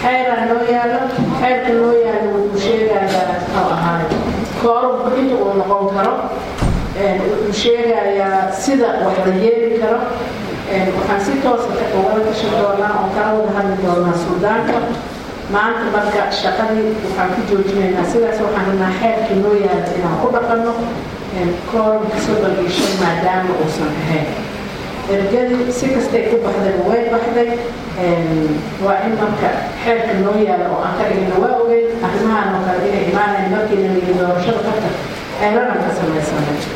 xeeraa noo yaalo xeerka noo yaalo wuxuu sheegayaa muxuu ahaay koorumka inta uu noqon karo wuxuu sheegayaa sida wax la yeeli karo waxaan si toosa ugala tashan doonaa oo kala wada hadli doonaa suldaanka maanta marka shaqadii waxaan ku joojinaynaa sidaas waxaan rabnaa xeerkii noo yaala inaan ku dhaqanno koorumka soddon iyo shan maadaama uusan ahayn ergadii si kastay ku baxdayba way baxday waa in marka xeerka noo yaala oo aan ka dhigina waa ogeyd arrimahan oo kale inay imaanayn markiina liyi doorashada ka tag xeeranan ka samaysanay